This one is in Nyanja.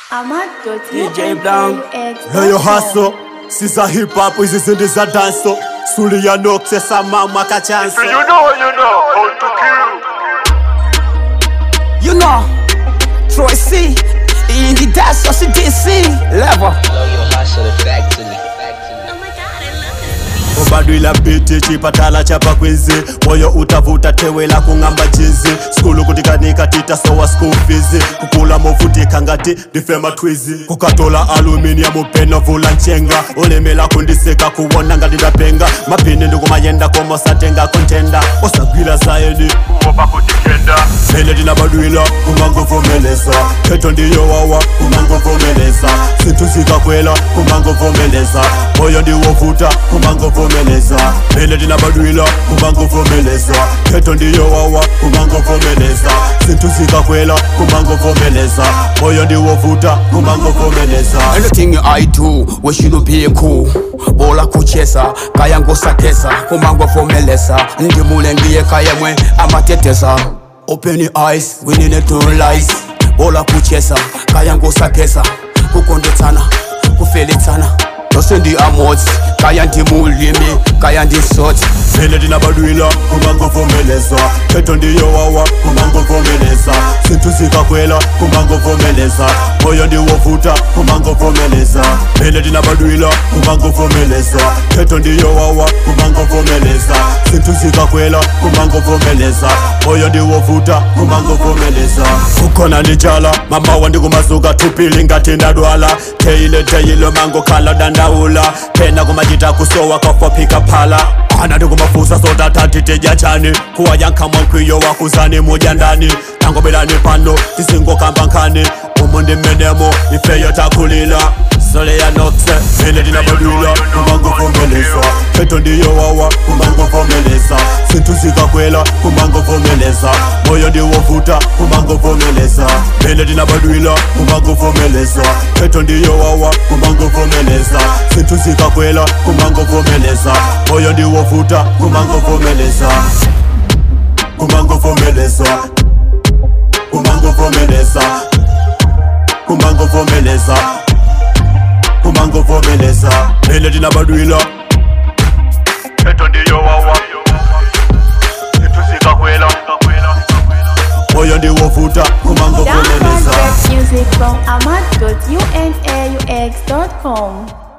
DJ Brown. Leyo hustle siza hip hop izizinto za danso suli ya nokse samama kachanso You know, you know how to kill. You know, Troy C. In the dash of DC level. Blow your hustle effectively. obadwila biti chipatala chapa kwizi moyo utavuta tewe la kung'amba chizi skulu kutikanika tita sowa school fees kukula movutika ngati ndifema twizi kukatola aluminium upeno vula nchenga ulemela kundisika kuwona ngati ndapenga mapini ndikumayenda komosatenga kontenda osagwila zayeni Kuopa kutikenda. Vele ndinabadwila kumangovomeleza khetho ndiyowawa kumangovomeleza sinthu zikakwela kumangovomeleza moyo ndiwovuta kumangovomeleza vele ndinabadwila kumangovomeleza khetho ndiyowawa kumangovomeleza sinthu zikakwela kumangovomeleza moyo ndiwovuta kumangovomeleza Anything I do, we should be cool. Bola kucheza, kaya ngosakeza, kumango fomeleza, ndimule ndiye kaya mwe amateteza. Open your eyes, we need to realize. Bola kucheza, kaya ngosakeza, kukondetsana, kufeletsana. Lose ndi amodzi, kaya ndimulimi, kaya ndisodzi. vele ndinabadwila kumangovomeleza khetho ndiyowawa kumangovomeleza sinthu zikakwela kumangovomeleza moyo ndiwovuta kumangovomeleza vele ndinabadwila kumangovomeleza khetho ndiyowawa kumangovomeleza sinthu zikakwela kumangovomeleza moyo ndiwovuta kumangovomeleza kukhona nditshala mamawa ndikumazuka thupili ngati ndadwala theyile theyile mangokhala dandaula phena kumachita kusowa kafophika phala ana ndikumafusa sotathatitejachani kuwayankhamwa nkwiyo wakuzani mudya ndani tangobelani pano tisingokamba nkhani umu ndimenemo ifeyo takhulila soleya nokse vele ndinabadwila kumangovomeleza khetho ndiyowawa kumangovomeleza sinthu zikakwela kumangovomeleza moyo ndiwovuta kumangovomeleza vele ndinabadwila kumangovomeleza khetho ndiyowawa kumangovomeleza sinthu zikakwela kumangovomeleza moyo ndiwovuta kumangovomeleza kumangovomeleza kumangovomeleza kumangovomeleza kumangovomeleza vele ndinabadwila Khetho ndiyowawa. Sinthu zikakwela. moyo ndiwovuta Download kumangovomeleza rap music from ahmad.unaux.com.